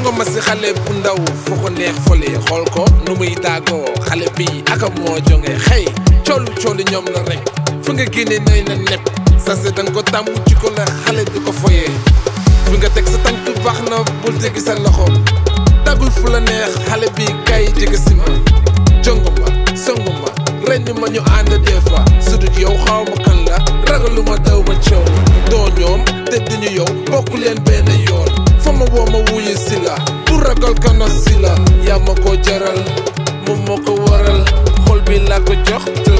jongo ma si xale bu ndaw foo ko neex fole xool ko nu muy daagoo xale bi aka moo jonge xëy coolu coolu ñoom la rek fu nga génne nay na nepp sase danga ko tàmm ci ko la xale di ko foyee fi nga teg sa tànk baax na bul teggi sa loxo dagul fu la neex xale bi kay jege si ma jongo ma songo ma ren ma ñu ànd des fois su dut yow xaw ma kan la ragalu ma daw ma coow doo ñoom te duñu yow bokku leen benn yoon fa ma woo ma wuyu si la bu ragal kana si la yaa ma ko jaral moom moo ko waral xol bi laa ko jox